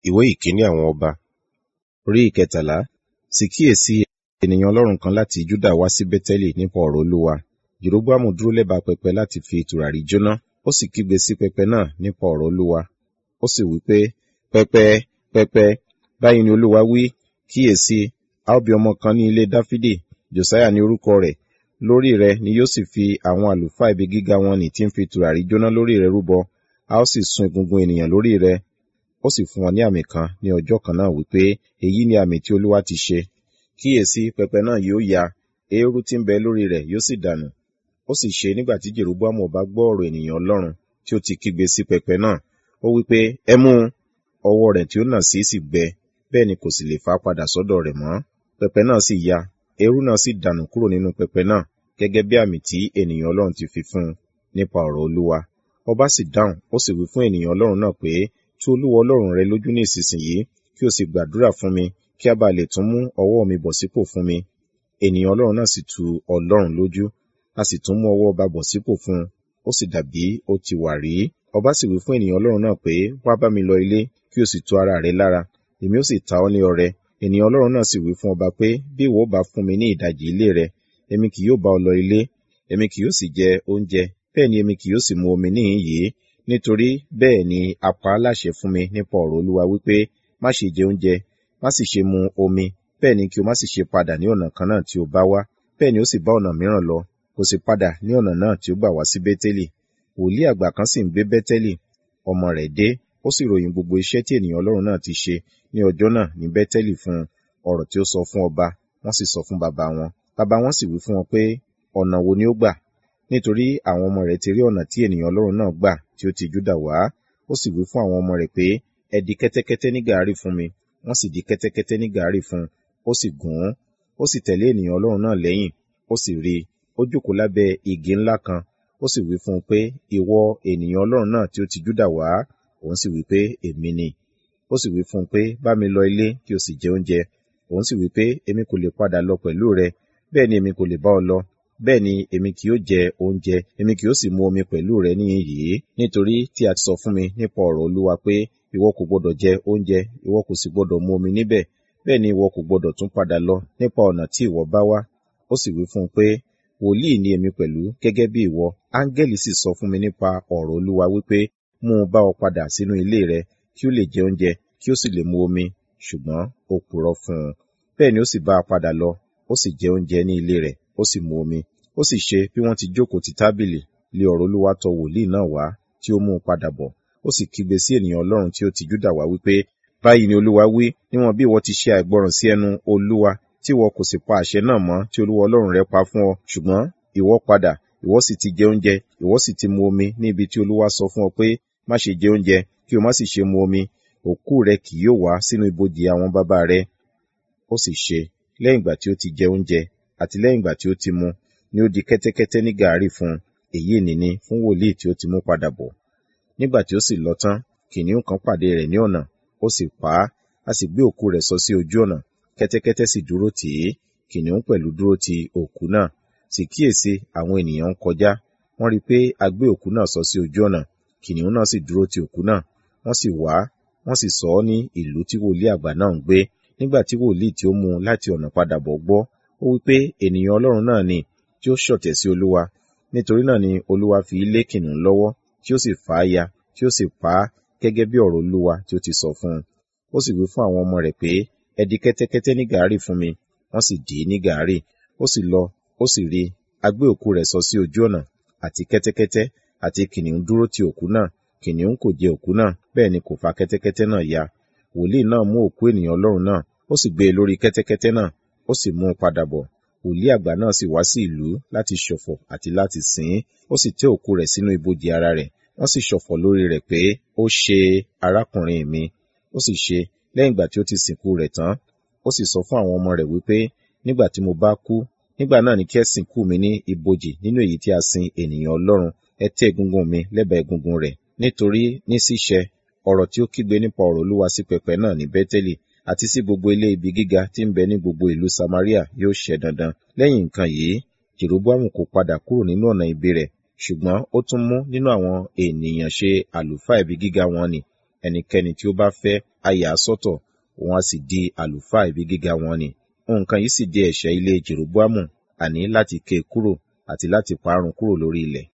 ìwé ìkíní àwọn ọba orí ìkẹtàlá sì kíyèsí ènìyàn ọlọ́run kan láti júdà wá sí bẹ́tẹ́lì nípa ọ̀rọ̀ olúwa jeroboamu dúró lẹ́bàá pẹpẹ láti fi tùràrí jóná ó sì kígbe sí pẹpẹ náà nípa ọ̀rọ̀ olúwa ó sì wí pé pẹpẹ pẹpẹ báyìí ni olúwa wí kíyèsí a ó bí ọmọ kan ní ilé dáfídì josiah ní orúkọ rẹ̀ lórí rẹ̀ ni yóò sì fi àwọn àlùfáà ibi gíga wọn nì tí ń fi tùràrí jóná lórí rẹ̀ rúbọ a ó sì sun egungun ènìyàn lórí rẹ̀ ó sì fún wọn ní àmì kan ní ọjọ́ kan náà wípé èyí ni àmì tí olúwa ti ṣe kíyèsí pẹpẹ náà yóò ya eérú tí ń bẹ lórí rẹ̀ yóò sì dànù ó sì ṣe nígbà tí jeroboamu ọba gbọ́ ọ̀rọ̀ ènìyàn ọlọ́run tí ó ti kígbe sí pẹpẹ náà ó wípé ẹ mú un ọwọ́ rẹ̀ tí ó nà sí sì gbẹ bẹ́ẹ̀ ni kò sì lè fà padà sọ́dọ̀ rẹ̀ mọ́ pẹpẹ náà sì ya eérú náà sì dànù kúrò nínú pẹpẹ náà gẹ́gẹ́ bí àmì tí ènìyàn ọlọ́run ti fi fún un nípa ọ̀rọ̀ olúwa ọba sì dáhùn ó sì wí fún ènìyàn ọlọ́run náà pé tú olúwa ọlọ́run rẹ lójú ní ìsinsìnyí kí o sì gbàdúrà fún mi kí a bá lè tún mú ọwọ́ mi bọ̀ sípò fún mi ènìyàn ọlọ́run náà sì tu ọlọ́run lójú a sì tún mú ọwọ́ ọba bọ̀ sípò fún un ó sì dàbí ó ti wà rí ọba sì wí fún ènìyàn ọlọ́run náà pé wá bá mi lọ ilé kí o sì tu ara rẹ lára èmi ó sì ta ọ́ ní ọrẹ ènìyàn ọlọ́run náà sì wí fún ọba pé bí ìwọ bá fún mi ní ìdajì ilé rẹ èmi kì yóò bá ọ lọ ilé èmi kì yóò sì jẹ oúnjẹ bẹ́ẹ̀ ni èmi kì yóò sì mu omi níhìn yìí nítorí bẹ́ẹ̀ ni a pa á láṣẹ fún mi nípa ọ̀rọ̀ olúwa wípé má ṣe jẹ oúnjẹ má sì ṣe mu omi bẹ́ẹ̀ ni kí o má sì ṣe padà ní ọ̀nà kan náà tí o bá wá bẹ́ẹ̀ ni ó sì bá ọ̀nà mìíràn lọ kò sì padà ní ọ̀nà náà tí ó gbà wá sí bẹ́tẹ́lì wòlíì àgbà kan sì ń gbé bẹ́tẹ́lì ọmọ rẹ̀ dé ó sì ròyìn gbogbo iṣẹ́ tí ènìyàn ọlọ́run náà ti ṣe ní ọjọ́ náà ní bẹ́tẹ́lì fún ọ̀rọ̀ tí ó sọ fún ọba wọ́n sì sọ fún bàbá wọn bàbá wọn sì wí fún wọn pé ọ̀nà wo ni ó gbà nítorí àwọn ọmọ rẹ̀ ti rí ọ̀nà tí ènìyàn ọlọ́run náà gbà tí ó ti júdà wá ó sì wí fún àwọn ọmọ rẹ̀ pé ẹ di kẹ́tẹ́kẹ́tẹ́ ní gàárì fún mi wọ́n sì di kẹ́tẹ́kẹ́tẹ́ ní gàárì fún ó sì gùn ún ó sì tẹ̀lé ènìyàn ọlọ́run náà lẹ́yìn ó sì rí i ó jókòó lábẹ́ igi ńlá kan ó sì wí fún un pé ìwọ ènìyàn ọlọ́run náà tí ó ti júdà wá òun sì wí pé èmi ni ó sì wí fún un pé bá mi lọ ilé kí o sì jẹ oúnjẹ òun sì wí pé èmi kò lè padà lọ pẹ̀lú rẹ bẹ́ẹ̀ ni èmi kò lè bá ọ lọ bẹ́ẹ̀ ni èmi kì yóò jẹ oúnjẹ èmi kì yóò sì mu omi pẹ̀lú rẹ níyìn yìí nítorí tí a ti sọ fún mi nípa ọ̀rọ̀ olúwa pé ìwọ kò gbọdọ̀ jẹ oúnjẹ ìwọ kò sì gbọdọ̀ mu omi níbẹ̀ bẹ́ẹ̀ ni ìwọ kò gbọdọ̀ tún padà lọ nípa ọ̀nà tí ìwọ bá wá ó sì wí fún un pé wòlíì ni èmi pẹ̀lú gẹ́gẹ́ bí ìwọ áńgẹ́lì sì sọ fún mi nípa ọ̀rọ̀ olúwa wípé mú un bá ọ padà sínú ilé rẹ kí ó lè jẹ oúnjẹ kí ó sì lè mu omi ṣùgbọ́n ó purọ́ fún un bẹ́ẹ̀ ni ó sì bá a padà lọ ó sì jẹ oúnjẹ ní ilé rẹ̀ ó sì mu omi ó sì ṣe bí wọ́n ti jókòó ti tábìlì lé ọ̀rọ̀ olúwa tọ̀ wòlíì náà wá tí ó mú un padà bọ̀ ó sì kígbe sí ènìyàn ọlọ́run tí ó ti júdà wá wípé báyìí ni olúwa wí níwọ̀n bí ìwọ ti ṣe àìgbọràn sí ẹnu olúwa tí ìwọ kò sì pa àṣẹ náà mọ́ tí olúwa ọlọ́run rẹ pa fún ọ ṣùgbọ́n ìwọ padà ìwọ sì ti jẹ oúnjẹ ìwọ sì ti mu omi ní ibi tí olúwa sọ fún ọ pé má ṣe jẹ oúnjẹ kí o má sì ṣe mu omi òkú rẹ kì yóò wá sínú ibojì àwọn bàbá rẹ ó sì ṣe lẹ́yìn ìgbà tí ó ti jẹ oúnjẹ àti lẹ́yìn ìgbà tí ó ti mu ni ó di kẹ́tẹ́kẹ́tẹ́ ní gàárì fún èyí nìní fún wòlíì tí ó ti mú padà bọ̀ nígbà tí ó sì lọ tán kìnìún kan pàdé rẹ̀ ní ọ̀nà ó sì pa á a sì gbé òkú rẹ̀ sọ sí ojú ọ̀nà kẹ́tẹ́kẹ́tẹ́ sì dúró tì í kìnìún pẹ̀lú dúró ti òkú náà sì kíyèsí àwọn ènìyàn ń kọjá wọ́n rí i pé a gbé òkú náà sọ sí ojú ọ̀nà kìnìún náà sì dúró ti òkú náà wọ́n sì wá wọ́n sì sọ ọ́ ní ìlú tí wòlíì àgbà náà ń gbé nígbà tí wòlíì tí ó mú un láti ọ̀nà padà bọ̀ gbọ́ ó wí pé ènìyàn ọlọ́run náà ni tí ó ṣọ̀tẹ̀ sí olúwa nítorí náà ni olúwa fi lé kìnìún lọ́wọ́ tí ó sì fà á ya tí ó sì pa á gẹ́gẹ́ bí ọ̀rọ̀ olúwa tí ó ti sọ fún un ó sì wí fún àwọn ọmọ rẹ̀ pé ẹ di kẹ́tẹ́kẹ́tẹ́ ní gàárì fún mi wọ́n sì dì í ní gàárì ó sì lọ ó sì rí a gbé òkú rẹ̀ sọ sí ojú ọ̀nà àti kẹ́tẹ́kẹ́tẹ́ àti kìnìún dúró ti òkú náà kìnìún kò jẹ òkú náà bẹ́ẹ̀ ni kò fa kẹ́tẹ́kẹ́tẹ́ náà ya wòlíì náà mú òkú ènìyàn ọlọ́run náà ó sì gbé e lórí kẹ́tẹ́kẹ́tẹ́ náà ó sì mú un padà bọ̀ wòlíì àgbà náà sì wá sí ìlú láti ṣọ̀fọ̀ àti láti sìn ín ó sì tẹ́ òkú rẹ̀ sínú ibojì ara rẹ̀ wọ́n sì ṣọ̀fọ̀ lórí rẹ̀ pé ó ṣe arákùnrin mi ó sì ṣe lẹ́yìn ìgbà tí ó ti sìnkú rẹ̀ tán ó sì sọ fún àwọn ọmọ rẹ̀ wípé nígbà tí mo bá kú nígbà náà ni kí ẹ sìnkú mi ní ibojì nínú èyí tí a sin ènìyàn ọlọ́run ẹ tẹ́ egungun mi lẹ́bàá egungun rẹ̀ nítorí ní ṣíṣẹ ọ̀rọ̀ tí ó kígbe nípa ọ̀rọ̀ olúwa sí pẹpẹ náà ní bẹ́tẹ́lì àti sí gbogbo ilé ibi gíga tí ń bẹ ní gbogbo ìlú samaria yóò ṣẹ dandan lẹ́yìn nǹkan yìí jeroboamu kò padà kúrò nínú ọ̀nà ibi rẹ̀ ṣùgbọ́n ó tún mú nínú àwọn ènìyàn ṣe àlùfáà ibi gíga wọn ni ẹnikẹ́ni tí ó bá fẹ́ á yà á sọ́tọ̀ òun á sì di àlùfáà ibi gíga wọn ni nǹkan yìí sì di ẹ̀ṣẹ̀ ilé Jeroboamu àní láti ké e kúrò àti láti parun kúrò lórí ilẹ̀